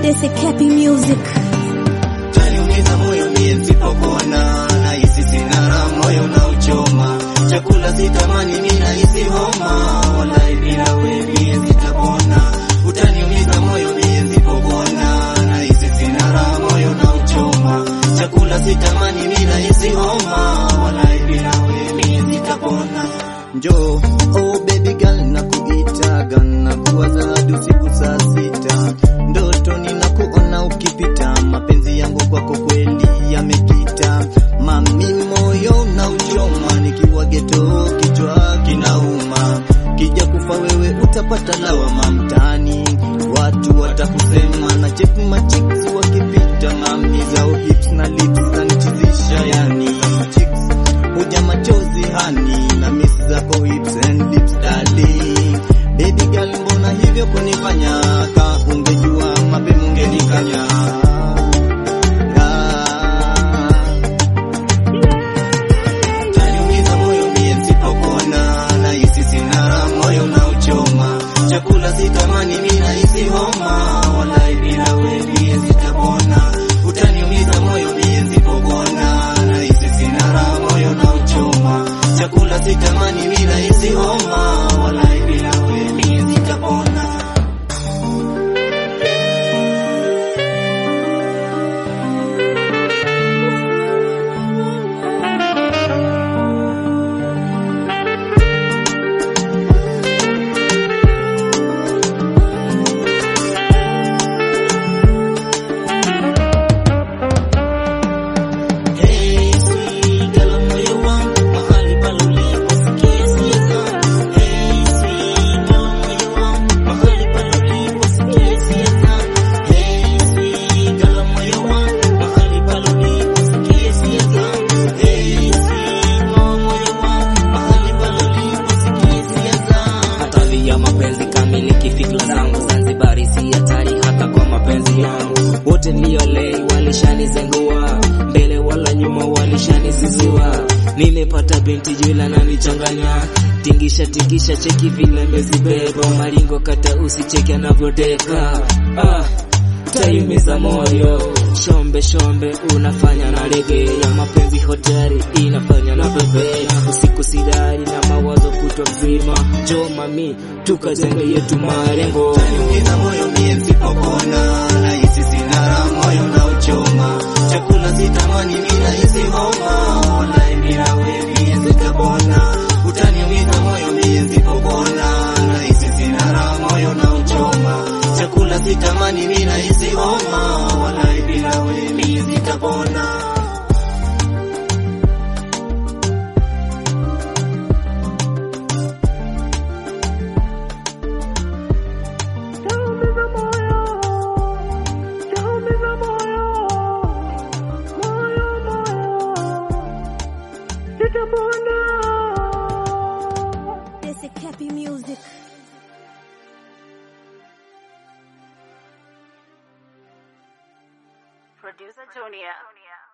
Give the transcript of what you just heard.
This is Cappy Music. Taniumiza moyo mie nisipokuona, nahisi sina raha, moyo na uchoma. Chakula sitamani, mimi nahisi homa, wallahi bila wewe mie sitapona. Utaniumiza moyo mie nisipokuona, nahisi sina raha, moyo na uchoma. Chakula sitamani, mimi nahisi homa, wallahi bila wewe mie sitapona. Njoo, oh baby girl, nakuitaga nakuwaza hadi usiku saa sita, ndoto ninakuona ukipita, mapenzi yangu kwako kweli yamekita, mami moyo na uchoma, nikiwa geto kichwa kinauma, kija kufa wewe utapata lawama mtaani, watu watakusema na check machicks wakipita, mami zao hips na lips zanichizisha yani chicks huja machozi hani na miss zako hips and lips darling baby girl mbona hivyo kunifanya ka ungejua mapema ungenikanya Ah. Taniumiza moyo mie nisipokuona, nahisi sina raha, moyo na uchoma. Chakula sitamani, mimi nahisi homa, wallahi bila wewe mie sitapona. Utaniumiza moyo mie nisipokuona, nahisi sina raha, moyo na uchoma. Chakula sitamani, mimi nahisi homa, wallahi bila wewe mie sitapona. Hey, sweet girl, moyo wangu, mahali pale uliposikia hisia zangu. Hey, sweet girl, moyo wangu, mahali pale uliposikia hisia zangu. Hey, sweet girl, moyo wangu, mahali pale uliposikia hisia zangu. Hey, sweet girl, moyo wangu, mahali pale uliposikia hisia zangu. hatari ya mapenzi kamiliki fikra zangu Zanzibari si hatari hata kwa mapenzi yangu wote niliolei walishanizengua mbele wala nyuma walishanisiziwa nimepata binti jula na nichanganya tingisha tingisha cheki vile mezibeba maringo kata usicheki anavyodeka ah taiumiza moyo shombe shombe unafanya na rege ya mapenzi hotari inafanya na bebe usiku sidari na mawazo kutwa mzima jo mami tukajenge yetu marengo Taniumiza moyo mie nisipokuona, nahisi sina raha, moyo na uchoma. Chakula sitamani, mimi nahisi homa, wallahi bila wewe mie sitapona. Utaniumiza moyo mie nisipokuona, nahisi sina raha, moyo na uchoma. Chakula sitamani, mimi nahisi homa, wallahi bila wewe mie sitapona. This is Cappy Music. Producer Junior.